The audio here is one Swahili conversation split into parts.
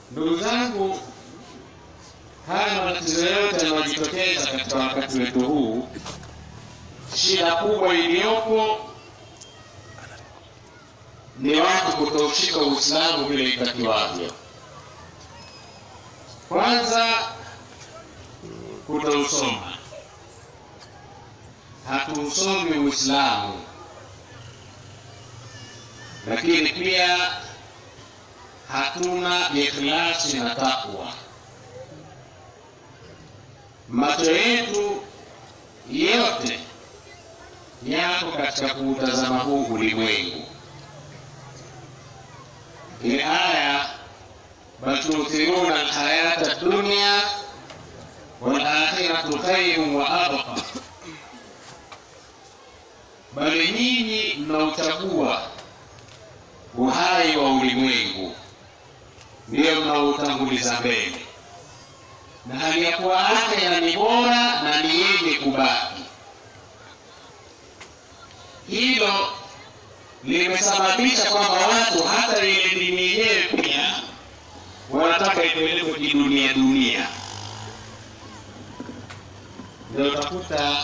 Ndugu zangu, haya matatizo yote yanayojitokeza katika wakati wetu huu, shida kubwa iliyopo ni watu kutoushika Uislamu vile itakiwavyo. Kwanza, kutousoma, hatuusomi Uislamu, lakini pia hatuna ikhlasi na takwa. Macho yetu yote yako katika kuutazama huu ulimwengu. Ile aya bal tuthiruna alhayata dunya wal akhiratu khairun wa abqa, bali nyinyi mnauchagua uhai wa ulimwengu ndiyo mnaoutanguliza mbele, na hali ya kuwa akhera ni bora na ni yenye kubaki. Hilo limesababisha kwamba watu hata ile dini yenyewe pia wanataka ipelekwe kidunia dunia. Ndio utakuta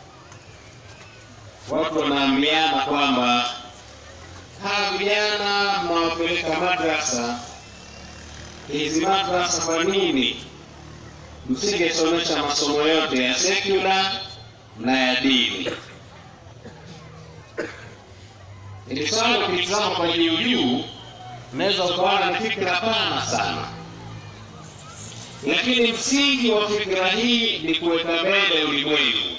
watu wanaambiana kwamba hawa vijana mnawapeleka madrasa hizi madrasa, kwa nini msingesomesha masomo yote ya sekula na ya dini? Ili swala ukitizama kwa juu juu, unaweza ukaona ni fikra pana sana, lakini msingi wa fikra hii ni kuweka mbele ulimwengu.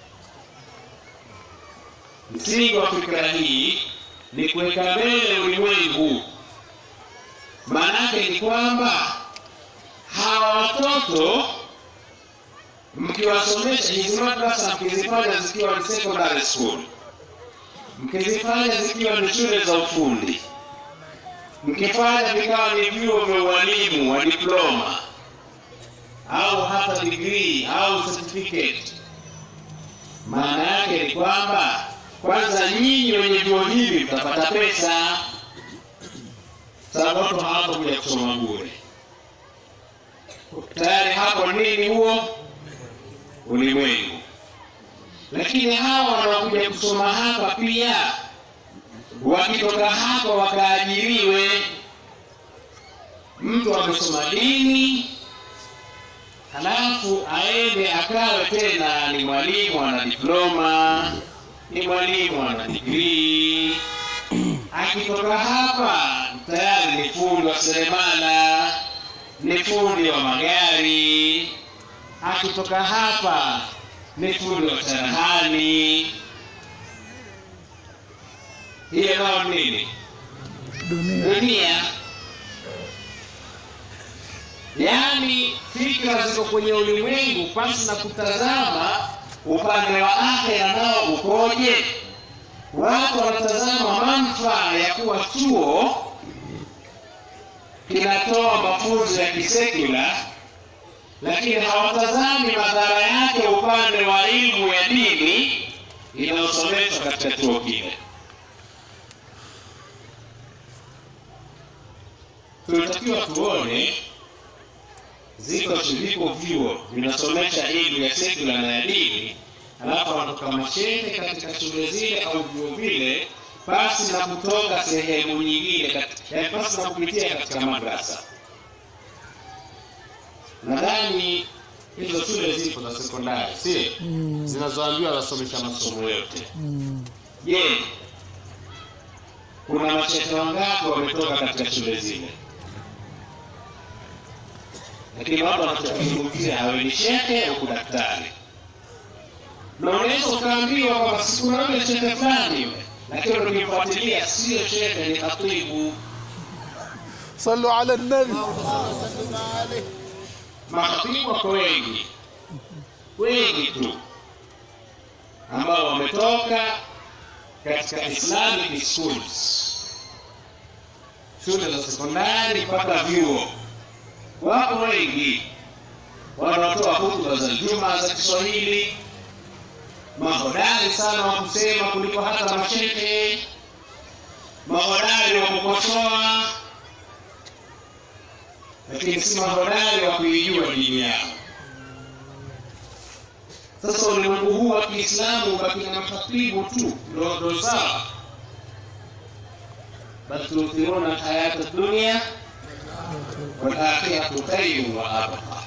Msingi wa fikra hii ni kuweka mbele ulimwengu. Maanake ni kwamba hawa watoto mkiwasomesha hizi madrasa, mkizifanya zikiwa ni secondary school, mkizifanya zikiwa ni shule za ufundi, mkifanya vikawa ni vyuo vya ualimu wa diploma au hata degree au certificate, maana yake ni kwamba kwanza nyinyi wenye vyuo hivi mtapata pesa, sababu watu hawatakuja kusoma bure. Tayari hapo nini huo ulimwengu. Lakini hawa wanaokuja kusoma hapa pia wakitoka hapa wakaajiriwe. Mtu amesoma dini halafu aende akawe tena ni mwalimu ana diploma ni mwalimu ana digrii. Akitoka hapa tayari ni fundi wa seremala, ni fundi wa magari. Akitoka hapa ni fundi wa cherehani. Hiyo nao nini? dunia Dunia. Yaani fikra ziko kwenye ulimwengu pasi na kutazama upande wa akhera nao ukoje. Watu wanatazama manufaa ya kuwa chuo kinatoa mafunzo ya kisekula, lakini hawatazami madhara yake upande wa elimu ya dini inayosomeshwa katika chuo kile. Tunatakiwa tuone ziko viko vyuo vinasomesha elimu ya sekula na ya dini, alafu wanatoka mashehe katika shule zile au vyuo vile, pasi na kutoka sehemu nyingine, kat- yaani pasi na kupitia katika madrasa. Nadhani hizo shule zipo za sekondari, si Mm. zinazoambiwa wasomesha masomo yote. Mm. Je, kuna mashehe wangapi wametoka katika shule zile? Lakini watu wanachokizungumzia hawe ni shehe au daktari, na unaweza ukaambiwa kwamba si kuna yule shehe fulani yule, lakini ukimfuatilia sio shehe, ni khatibu. صلوا على النبي Makhatibu wako wengi wengi tu ambao wametoka katika Islamic schools, shule za sekondari mpaka vyuo. Wapo wengi wanaotoa hutuba za Juma za Kiswahili, mahodari sana wa kusema kuliko hata mashehe, mahodari wa kukosoa. lakini si mahodari wa kuijua dini yao. Sasa ulimwengu huu wa Kiislamu ubaki na makhatibu tu, ndo ndo sawa, bal tuthiruna alhayata dunya walakhiratu khairun wa abqa.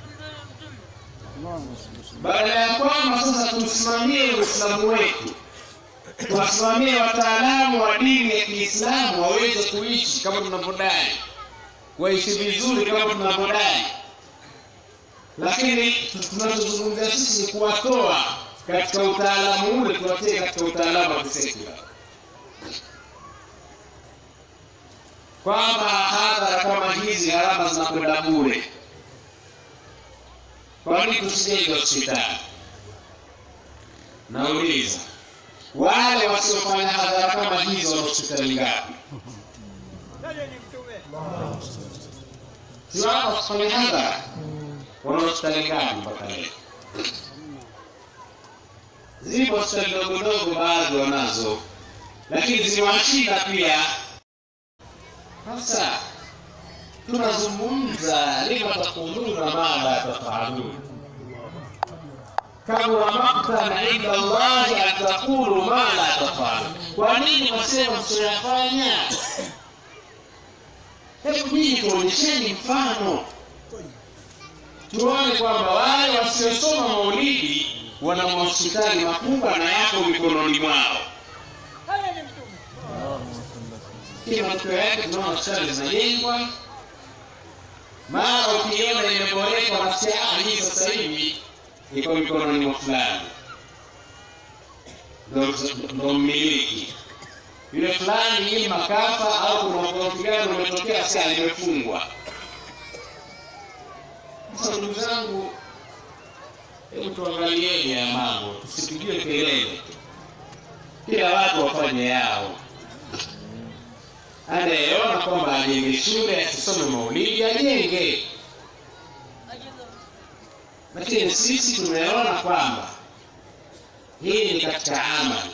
Baada ya kwamba sasa tusimamie Uislamu wetu, tuwasimamie wataalamu wa dini ya Kiislamu waweze kuishi kama tunavyodai, waishi vizuri kama tunavyodai, lakini tunachozungumzia sisi ni kuwatoa katika utaalamu ule, tuwatie katika utaalamu wa kisekula, kwamba hadhara kama hizi gharama zinakwenda bure. Kwa nini tusijenge hospitali? Nauliza, wale wasiofanya hadhara kama hizo wana hospitali ngapi? Si wao wasifanye hadhara, wana hospitali ngapi mpaka leo? Zipo hospitali ndogo ndogo, baadhi wanazo, lakini zimewashinda pia. Sasa tunazungumza lima takuluna ma la tafalun kabura maktan inda Allahi an taqulu ma la tafalun. Kwa nini wasema msioyafanya? Hebu nyinyi tuonyesheni mfano, tuone kwamba wale wasiosoma maulidi wana mahospitali makubwa na yako mikononi mwao. Kila matokeo yake tunaona hospitali zinajengwa mara ukiona imeboreka nafsi hii sasa hivi iko mikononi mwa fulani, ndo mmiliki yule fulani, ili makafa au kuna ugomvi gani umetokea, sia limefungwa. Sasa ndugu zangu, hebu tuangalieni ya mambo, tusipigiwe kelele tu, kila watu wafanye yao. Anayeona kwamba ajenge shule asisome maulidi ajenge, lakini sisi tumeona kwamba hii ni katika amali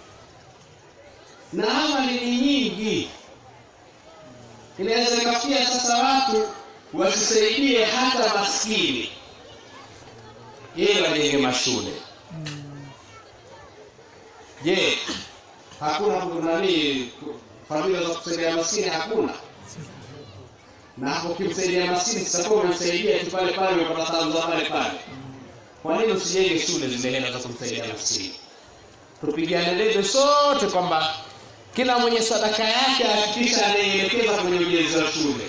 na amali ni nyingi. Inaweza ikafikia sasa watu wasisaidie hata maskini ili wajenge mashule. Je, hakuna nani familia za kusaidia maskini hakuna. Na hapo ukimsaidia maskini sitakuwa umemsaidia tu pale pale, umepata taabu za pale pale. Kwa nini usijenge shule zile hela za kumsaidia maskini? Tupigane debe sote kwamba kila mwenye sadaka yake hakikisha anaelekeza kwenye ujenzi wa shule.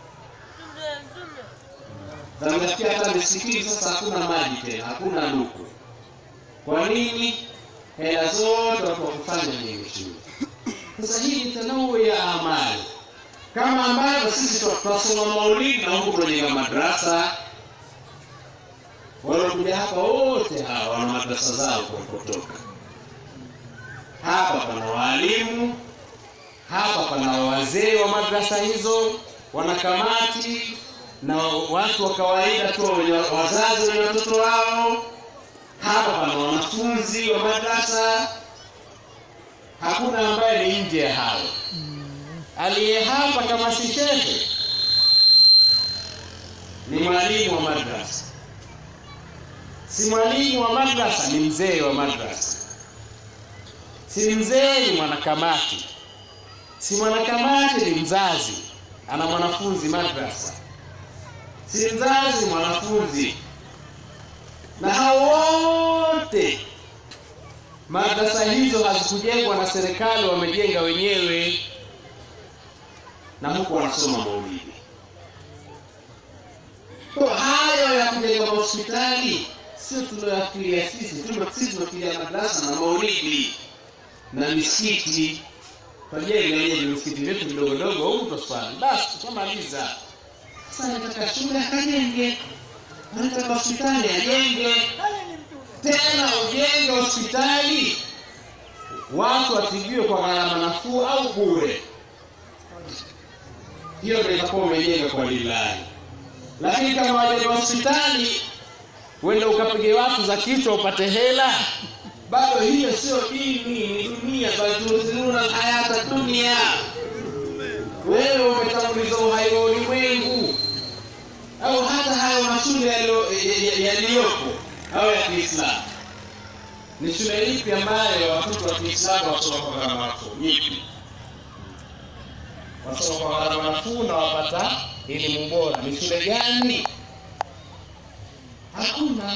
Zamefikia hata misikiti sasa hakuna maji tena, hakuna luku. Kwa nini? Hela zote watu wakufanya jenge shule. Sasa hii ni tanau ya amali, kama ambavyo sisi twasoma maulidi na huku tunajenga madrasa. Waliokuja hapa wote hawa wana madrasa zao kutoka hapa. Pana waalimu hapa, pana wazee wa madrasa hizo, wanakamati na watu wa kawaida tu, wazazi wenye watoto wao. Hapa pana wanafunzi wa madrasa hakuna ambaye ni nje ya hayo. Aliye hapa kama si shehe ni mwalimu wa madrasa, si mwalimu wa madrasa ni mzee wa madrasa, si mzee ni mwanakamati, si mwanakamati ni mzazi ana mwanafunzi madrasa, si mzazi mwanafunzi, na hao wote madrasa hizo hazikujengwa na serikali, wamejenga wenyewe, na huku wanasoma maulidi. Kwa hayo ya kujenga mahospitali sio tunayofikiria sisi, sisi tunafikiria madrasa na maulidi na misikiti. Twajenga wenyewe misikiti yetu midogo dogo huku twaswali, basi tukamaliza. Sasa nataka shule akajenge, nataka hospitali ajenge tena ujenge hospitali watu watibiwe kwa gharama nafuu au bure. Hiyo ndio itakuwa umejenga kwa lillahi. Lakini kama wajenga hospitali uende ukapige watu za kichwa upate hela, bado hiyo sio dini, ni dunia. Bal tuthiruna alhayata dunia, wewe umetanguliza uhai wa ulimwengu. yaliyopo au ya Kiislamu. Ni shule ipi ambayo watoto wa Kiislamu wasoma kwa gharama nafuu? Ipi? Wasoma kwa gharama nafuu na wapata elimu bora. Ni shule gani? Hakuna.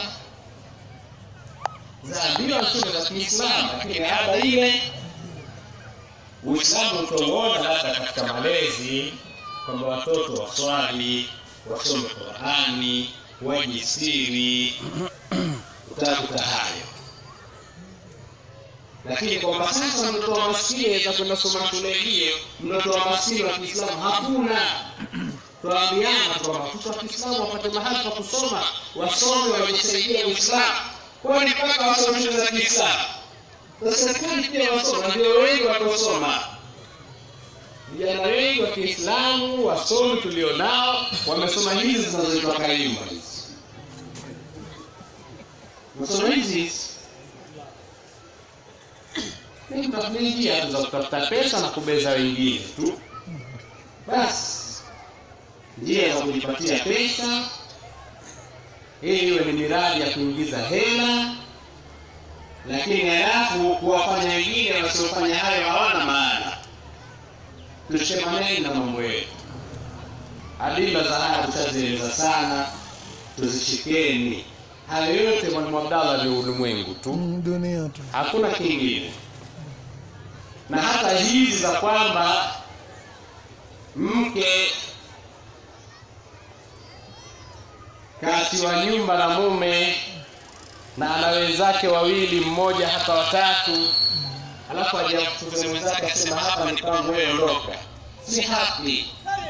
Zaambiwa shule za Kiislamu, lakini ada ile Uislamu utauona labda katika malezi kwamba watoto waswali, wasome Qurani, wajistiri, utakuta hayo. Lakini kwamba sasa mtoto wa maskini aweza kwenda soma shule hiyo, mtoto wa maskini wa Kiislamu hakuna. Tuambiana kwamba watoto wa Kiislamu wapate mahali pa kusoma, wasome, wajisaidia Uislamu, kwani mpaka wasome shule za Kiislamu na serikali pia wasoma, ndio wengi wakosoma. Vijana wengi wa Kiislamu wasomi tulionao wamesoma hizi zinazoitwa kaimba hizi, wamesoma hizi hizi. Ni kutafuta njia tu za kutafuta pesa na kubeza wengine tu, basi njia za kujipatia pesa ili iwe ni miradi ya kuingiza hela lakini halafu kuwafanya wengine wasiofanya hayo hawana maana. Tushemaneni na mambo yetu. Adila za haya tushazieleza sana, tuzishikeni. Hayo yote Mwalimu Abdallah ni ulimwengu tu, Mm, dunia tu. hakuna kingine. Na hata hizi za kwamba mke katiwa nyumba na mume na ana wenzake wawili, mmoja hata watatu, alafu ajafukuze mwenzake asema hapa ni kwangu, wewe ondoka, si haki.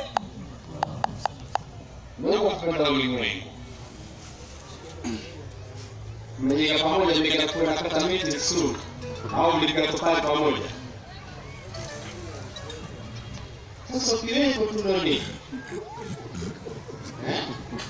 Mungu kupenda ulimwengu, mmejenga pamoja, mmejenga kuwe na kata miti vizuri, au mlipiga tofali pamoja. Sasa ukiwepo tu ndo nini eh?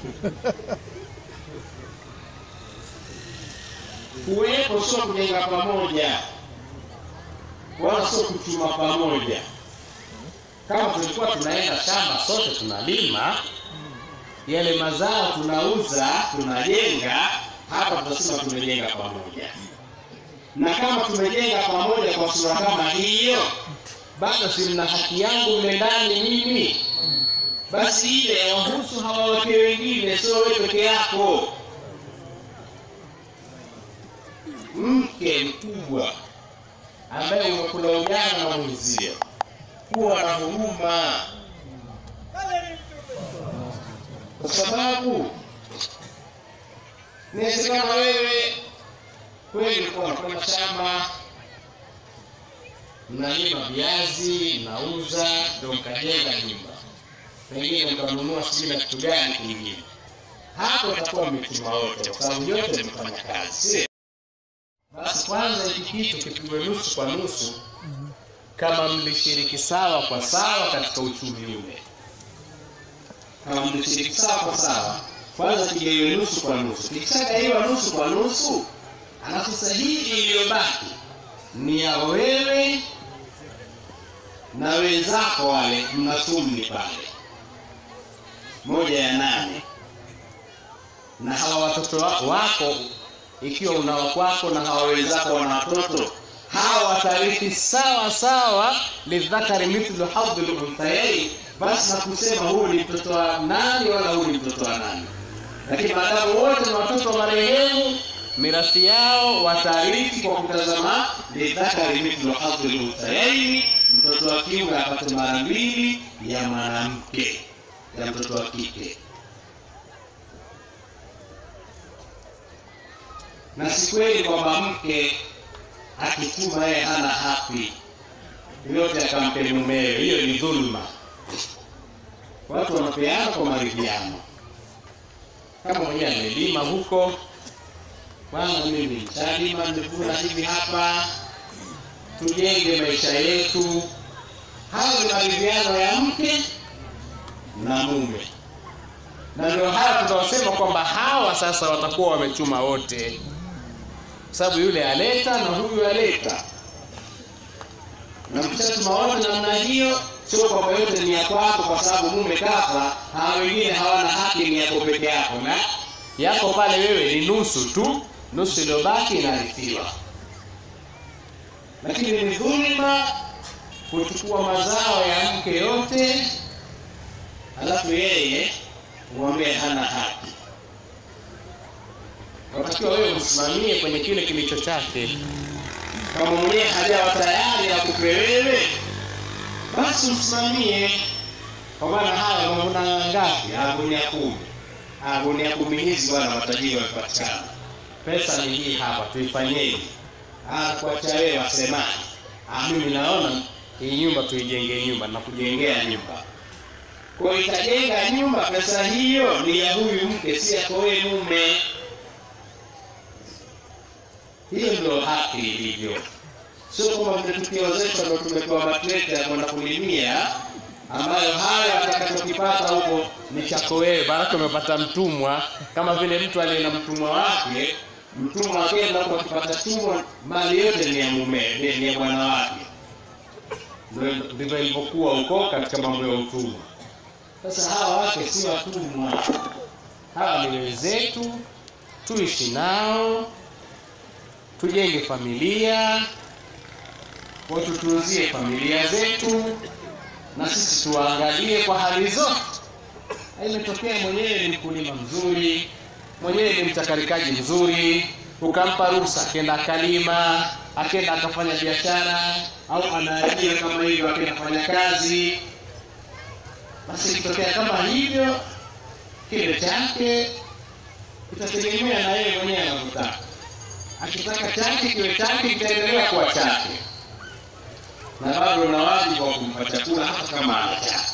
kuwepo sio kujenga pamoja, wala sio kuchuma pamoja. Kama tulikuwa tunaenda shamba sote tunalima yale mazao tunauza, tunajenga hapa, tunasema tumejenga pamoja. Na kama tumejenga pamoja kwa sura kama hiyo, bado si mna haki yangu mle ndani mimi, basi ile wahusu hawa wake wengine, sio wewe peke yako. mke mkubwa ambaye umekula ujana na mwenzio, kuwa na huruma, kwa sababu inawezekana wewe kweli ulikuwa unakwenda shamba, mnalima viazi, mnauza, ndio mkajenga nyumba, pengine mkanunua sijui na kitu gani kingine. Hapo itakuwa mmechuma wote, kwa sababu yote mmefanya kazi, si basi kwanza hiki kitu kipigwe nusu kwa nusu, kama mlishiriki sawa kwa sawa katika uchumi ule. Kama mlishiriki sawa kwa sawa, kwanza kigawiwe nusu kwa nusu. Kikishagaiwa nusu kwa nusu, alafu sasa hii iliyobaki ni ya wewe na wenzako wale, mna thumni pale, moja ya nane, na hawa watoto wa- wako ikiwa una wakwako na hawa wenzako wana watoto hawa watarithi sawa sawa, lidhakari mithlu hadhi lunthayain, basi na kusema huyu ni mtoto wa nani wala huyu ni mtoto wa nani. Lakini maadamu wote ni watoto wa marehemu, mirathi yao watarithi kwa kutazama lidhakari mithlu hadhi lunthayain, mtoto wa kiume apate mara mbili ya mwanamke ya mtoto wa kike. na si kweli kwamba mke akituma yeye hana haki yote akampe mumewe. Hiyo ni dhulma. Watu wanapeana kwa maridhiano. Kama mwenyewe amelima huko, bwana, mimi nishalima, nimevuna hivi hapa, tujenge maisha yetu. Hayo ni maridhiano ya mke na mume, na ndio haya tunaosema kwamba hawa sasa watakuwa wamechuma wote sababu yule aleta na huyu aleta, na mkishatuma wote namna hiyo, sio kwamba yote ni ya kwako, kwa sababu mume kafa, hawa wengine hawana haki, ni yako peke yako. Na yako pale wewe ni nusu tu nusu iliyobaki inarithiwa lakini ni dhulma kuchukua mazao ya mke yote alafu yeye umwambie hana haki unatakiwa wewe usimamie kwenye kile kilicho chake kama mwenyewe hajawa tayari akupe wewe basi usimamie kwa maana haya mavuna ngapi Ah, gunia kumi Ah, gunia kumi hizi bwana matajiri wamepatikana pesa ni hii hapa tuifanyeje Ah, kuacha wewe wasemaji Ah, mimi naona hii nyumba tuijenge nyumba na kujengea nyumba kwa hiyo itajenga nyumba pesa hiyo ni ya huyu mke si yako wewe mume hiyo ndio haki ilivyo sio kwamba mmetukiozeshwa ndo tumepewa matrekta ya kwenda kulimia ambayo hayo atakachokipata huko ni chako wewe baraka umepata mtumwa kama vile mtu aliye na mtumwa wake mtumwa akenda huko akipata tumwa mali yote ni ya mume ni ni ya bwana wake Ndio- ndivyo ilivyokuwa huko katika mambo ya utumwa sasa hawa wake si watumwa hawa ni wenzetu tuishi nao tujenge familia watutunzie familia zetu na sisi tuwaangalie kwa hali zote imetokea mwenyewe ni mkulima mzuri mwenyewe ni mchakarikaji mzuri ukampa ruhusa akenda akalima akenda akafanya biashara au anaajiri kama hivyo akenda afanya kazi basi ikitokea kama hivyo kile chake itategemea na yeye mwenyewe anavyotaka akitaka chake kiwe chake kitaendelea kuwa chake na bado una wajibu wa kumpa chakula hata kama ana chake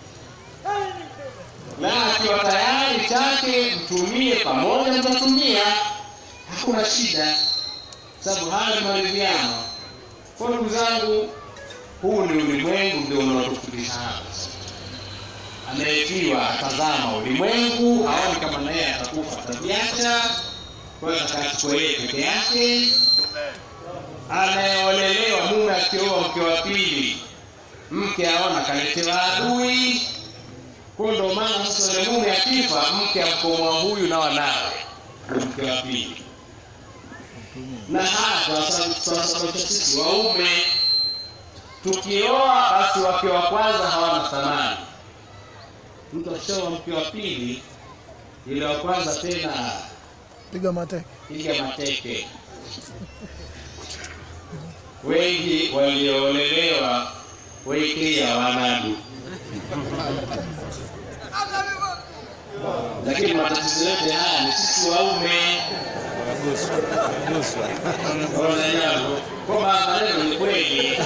na akiwa tayari chake mtumie pamoja mtatumia hakuna shida sababu haya ni maridhiano kwa ndugu zangu huu ni ulimwengu ndio unaotufundisha hapa anayefiwa atazama ulimwengu aone kama naye atakufa ataviacha kwa hiyo atakachukua yeye peke yake anayeolelewa mume akioa mke wa pili mke aona kaletewa adui kwa ndo maana sasa yule mume akifa mke amkomoa huyu na wanawe mke wa pili na hata tunasababisha sisi waume tukioa basi wake wa kwanza hawana thamani mtu akishaoa mke wa pili yule wa kwanza tena piga mateke piga mateke wengi walioolelewa waikia wanadu lakini matatizo yote haya ni sisi waume Ona jambo. kwamba maneno ni kweli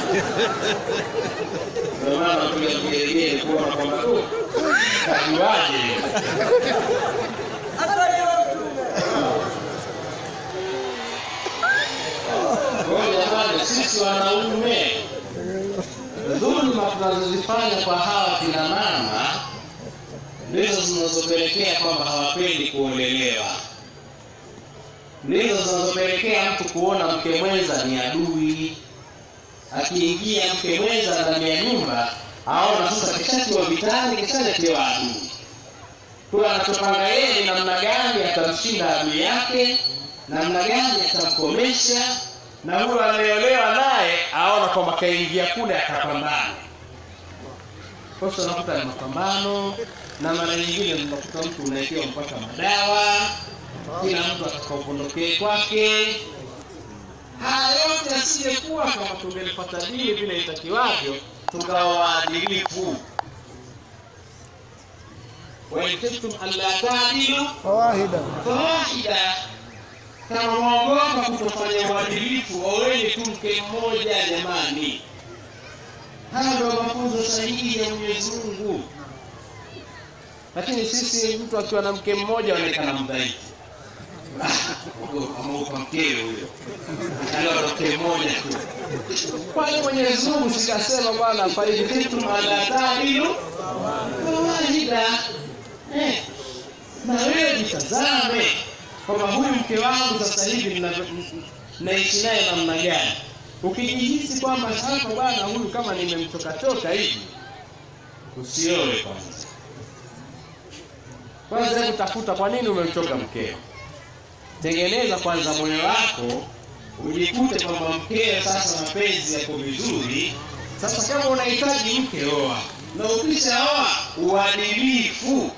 ndio maana tuja kugelegele kuona kwamba tu kajuaje Kwa hiyo jamani, sisi wanaume, dhuluma tunazozifanya kwa hawa kina mama ndizo zinazopelekea kwamba hawapendi kuolelewa, ndizo zinazopelekea mtu kuona mke mwenza ni adui. Akiingia mke mwenza ndani ya nyumba, aona sasa kishatiwa vitani, kishaletewa adui. Kwa anachopanga yeye ni namna gani atamshinda adui yake, namna gani atamkomesha, na huyo anayeolewa naye aona kwamba kaingia kule akapambana. Kwa hiyo unakuta ni mapambano, na mara nyingine unakuta mtu unawekewa mpaka madawa, kila mtu atakaupondokee kwake. Haya yote asingekuwa kama tungelipata dini vile itakiwavyo, tukawa waadilifu. wa in khiftum alla ta'dilu fawahida fawahida, kama mwaogopa kutofanya uadilifu, oweni tu mke mmoja. Jamani, haya ndio mafunzo sahihi ya Mwenyezi Mungu. Lakini sisi, mtu akiwa na mke mmoja aonekana mdhaifu, ameupa mkeo huyo, angalau na mke mmoja tu. Kwani Mwenyezi Mungu sikasema bwana, fa in khiftum alla ta'dilu fawahida Eh, na wewe jitazame kwamba huyu mke wangu sasa hivi ninavyo- n- naishi naye namna gani. Ukijihisi kwamba sasa bwana, huyu kama nimemchokachoka hivi, usioe kwanza. kwanza hebu tafuta kwa nini umemchoka mkeo tengeneza kwanza moyo wako ujikute kwamba mkeo sasa mapenzi yako vizuri sasa kama unahitaji mke oa na ukishaoa uadilifu